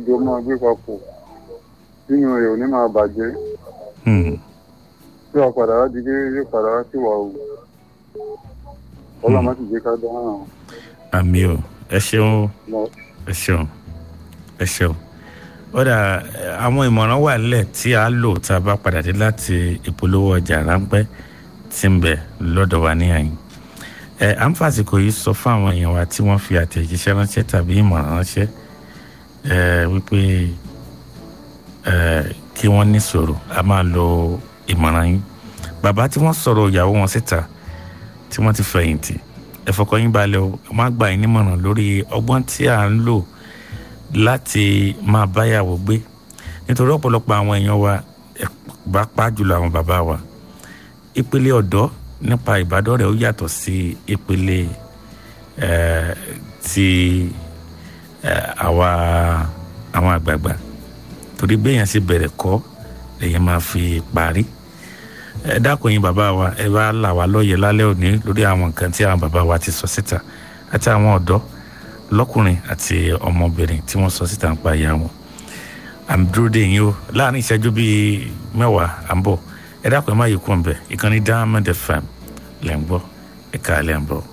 jọ máa gbé papọ̀ nínú rẹ̀ ò ní máa bàjẹ́ Hmm. tí wàá padà wá di kéré yóò padà wá sí wà o ọlọ́mọ sì jẹ́ ká dáhùn àmì o ẹ ṣeun lọ. ẹ ṣeun ẹ ṣeun ó dà ẹ, àwọn ìmọ̀ràn wà nílẹ̀ tí a lò tá a bá padà dé láti ìpolówó ọjà ráńpẹ́ tí ń bẹ lọ́dọ̀ wa ní àyìn ẹ à ń fàsìkò yìí sọ fún àwọn èèyàn wa tí wọ́n fi àtẹ̀jíṣẹ́ ránṣẹ́ tàbí ìmọ̀ràn ránṣẹ́ ẹ wípé ẹ kí wọ́n ní sọ̀rọ̀ a máa lo ìmọ̀ràn yín bàbá tí wọ́n sọ̀rọ̀ ìyàwó wọn síta tí wọ́n ti fẹ̀yìntì ẹ fọkàn yín balẹ̀ o má gbà yín nímọ̀ràn lórí ọgbọ́n tí à ń lò láti máa báyàwó gbé nítorí ọ̀pọ̀lọpọ̀ àwọn èèyàn wa ẹ bá pa jùlọ àwọn bàbá wa ìpele ọ̀dọ́ nípa ìbádọ́rẹ̀ ó yàtọ̀ sí ìpele ẹ̀ ti ẹ̀ àwa àwọn àgbààgbà torí béèyàn sì bẹ̀rẹ̀ kọ́ lèyàn máa fi parí ẹ dákun yín bàbá wa ẹ bá là wá lóye lálẹ́ òní lórí àwọn nǹkan tí àwọn bàbá wa ti sọ síta àti àwọn ọ̀dọ́ lọ́kùnrin àti ọmọbìnrin tí wọ́n sọ síta ń pa ìyá wọn àmì dúró dé yín o láàrin ìṣẹ́jú bíi mẹ́wàá à ń bọ̀ ẹ dákun ẹ má yí kú ọ̀nbẹ ìkànnì diamond fm lẹ́ ń gbọ́ ẹ̀ka lẹ́ ń bọ̀.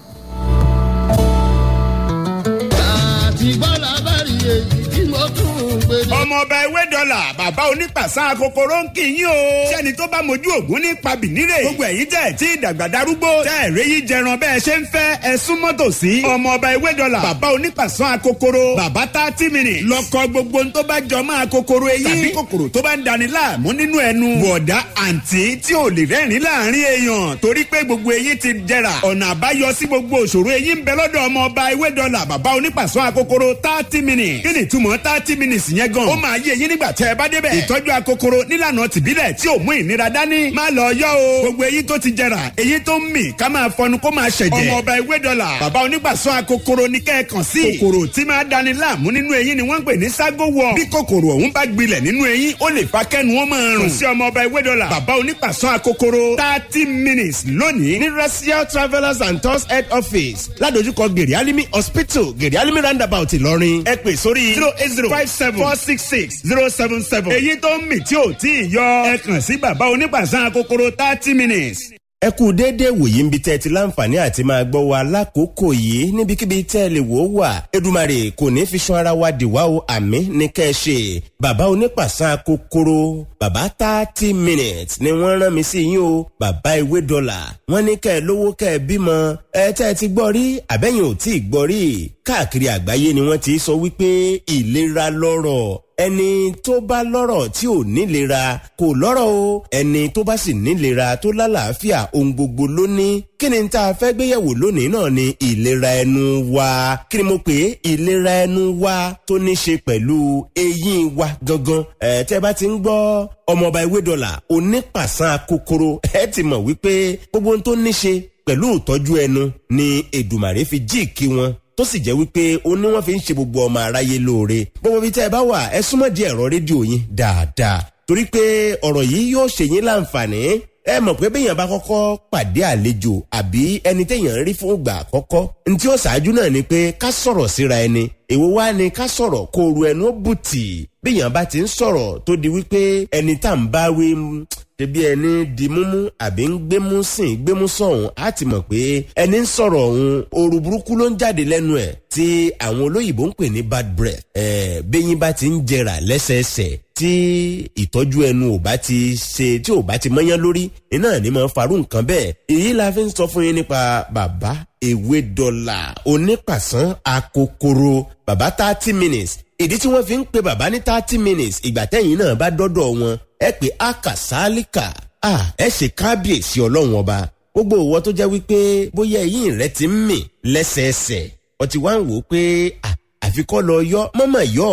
àti bọ́lá bá rí èyí tí mo tún ń gbé dé. ọmọọba ewé dọ́là bàbá onípàṣán kòkòrò ń kì í yín o. sẹ́ni tó bá mojú ògún ní pabìnírè. gbogbo ẹ̀yin tẹ̀ tí ìdàgbà darúgbó. tẹ́ ẹ̀rẹ́ yìí jẹran bẹ́ẹ̀ ṣe ń fẹ́ ẹ súnmọ́ tòsí. ọmọọba ewé dọ́là bàbá onípàṣán kòkòrò. bàbá thirty minutes. lọ́kọ gbogbo tó bá jọ máa kòkòrò eyín. tàbí kòkòrò tó bá ń dani láàmú nínú ẹnu. bọ̀dá àǹtí tí ò lè rẹ́rìn láàrin èèyàn. torí pé gbogbo eyín ti jẹrà. ọ̀nà àbáyọ sí gbogbo òṣòro eyín ń bẹ lọ́dọ̀ ọmọọba ewé dọ́là bàbá onípàṣán kòkòrò thirty minutes. kí ni túmọ̀ thirty minutes yẹn gan. ó máa yé eyín nígbà tẹ́ ẹ bá débẹ̀. ìtọ́jú akokoro nílànà tìbílẹ̀ tí ò mú ìnira dání. má lọ yọ o. gbogbo eyín tó ti jẹrà eyín tó ń mì ká máa fọnu kó máa ṣẹ̀jẹ̀. ọmọ ọba ewé dọ́là bàbá onígbàsọ akokoro ní kẹ́ẹ̀kan sí. kòkòrò tí máa dani láàmú nínú eyín ni wọ́n ń pè ní ságo wọ̀. bí kòkòrò ọ̀hún bá gbilẹ̀ nínú eyín ó lè fa kẹ́nu wọn máa rùn. kò sí ọmọ ọba ewé dọ́là bàbá onígbàsọ akokoro thirty minutes lónìí ní racial travellers and tours head office ládojúkọ gèrè alimi hospital gèrè alimi roundabout ìlọrin ẹ pè sórí zero eight zero five seven four six six zero seven seven. èyí tó ń mì tí ò tí ì yọ ẹ kàn sí bàbá onígbàsán akokoro thirty minutes. ẹ kú déédéé wòye ń bi tẹ́ ẹ ti láǹfààní àti máa gbọ́ wa lákòókò yìí níbikíbi tẹ́ ẹ lè wò ó wà Èdùmàrè kò ní fi san ara wa dìwà o àmì ní kẹ́ ẹ ṣe bàbá onípàṣán kòkòrò bàbá thirty minutes ni wọ́n rán mi sí yín o bàbá ewé dọ́là wọ́n ní kẹ́ ẹ lówó kẹ́ ẹ bímọ ẹ tẹ́ ẹ ti gbọ́ rí àbẹ́yìn ò tí ì gbọ́ rí káàkiri àgbáyé ni wọ́n ti sọ wípé ìlera lọ́rọ̀ ẹni tó bá lọ́rọ̀ tí ò nílera kò lọ́rọ̀ o ẹni tó bá sì nílera tó lálàáfíà ohun gbogbo ló ní kí ni tá a fẹ́ gbéyẹ̀wò lónìí náà ni ìlera ẹnu wa kí ni mo pè é ìlera ẹnu wa tó ní ṣe pẹ̀lú eyín wa gangan ẹ̀ tẹ́ bá ti ń gbọ́ ọmọọba ewé dọ́là onípàṣán kòkòrò ẹ ti mọ̀ wípé gbogbo ohun tó ní ṣe pẹ̀lú ìtọ́jú ẹnu ni Èdùmàrè fi jíìkí wọn tó sì jẹ́ wípé ó ní wọ́n fi ń ṣe gbogbo ọmọ aráyé lóore gbogbo ibi tẹ́ ẹ bá wà ẹ súnmọ́ di ẹ̀rọ rédíò yín dáadáa torí pé ọ̀rọ̀ yìí yóò ṣe yín láǹfààní ẹ mọ̀ pé béèyàn bá kọ́kọ́ pàdé àlejò àbí ẹni téèyàn rí fún ìgbà àkọ́kọ́ ntí ó ṣáájú náà ni pé ká sọ̀rọ̀ síra ẹni èwo wá ni ká sọ̀rọ̀ kó ru ẹnu ó bùtì béèyàn bá ti ń sọ̀rọ̀ tó di wípé ẹni tá à ń bá wí ṣebí ẹni di múmú àbí ń gbémú sìn gbémú sọ̀hún á ti mọ̀ pé ẹni ń sọ̀rọ̀ ọ̀hún ooru burúkú ló ń jáde lẹ́nu ẹ̀ tí àwọn olóyìnbó ń pè ní bad breath ẹ̀ bẹ́yìn bá ti ń jẹrà lẹ́sẹẹsẹ tí ìtọ́jú ẹnu ò bá ti ṣe tí ò bá ti mọ́yán lórí iná ní máa farú nǹkan bẹ́ẹ̀ èyí la fi ń sọ fún yín nípa bàbá ewé dọ́là onípàṣán akokoro bàbá thirty minutes ìdí tí wọ́n fi ń pe bàbá ní thirty minutes ìgbà tẹ́yìn náà bá dọ́dọ̀ wọn ẹ pé akàsálíkà ẹ ṣe kábíyèsí ọlọ́run ọba gbogbo ìwọ tó jẹ́ wípé bóyá eyín rẹ ti ń mì lẹ́sẹẹsẹ ọtí wá ń wò ó pé àfikọ́ lọ yọ mọ́mọ́ yọ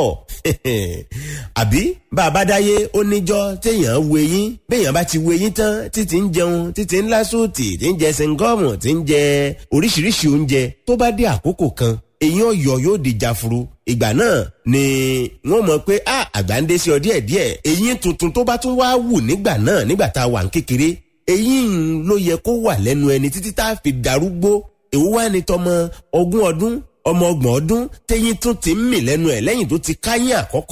àbí bàbá dáyé ó níjọ́ téèyàn wo eyín béèyàn bá ti wo eyín tán títí ń jẹun títí ń lásòtì tí ń jẹ sẹńgọ́ọ̀mù tí ń jẹ oríṣiríṣi oúnjẹ tó bá dé àkókò kan eyín ọ̀yọ́ yóò di jafuru ìgbà náà ni wọ́n mọ̀ pé a àgbà ń dé sí ọ díẹ̀ díẹ̀ eyín tuntun tó bá tún wá wù nígbà náà nígbà tá a wà ń kékeré eyín ló yẹ kó wà lẹ́nu ẹni títí tá a fi darúgbó èwo wá ní tọmọ ogún ọdún ọmọ ọgbọ̀n ọdún téyín tún ti ń mì lẹ́nu ẹ̀ lẹ́yìn tó ti káyín àkọ́kọ́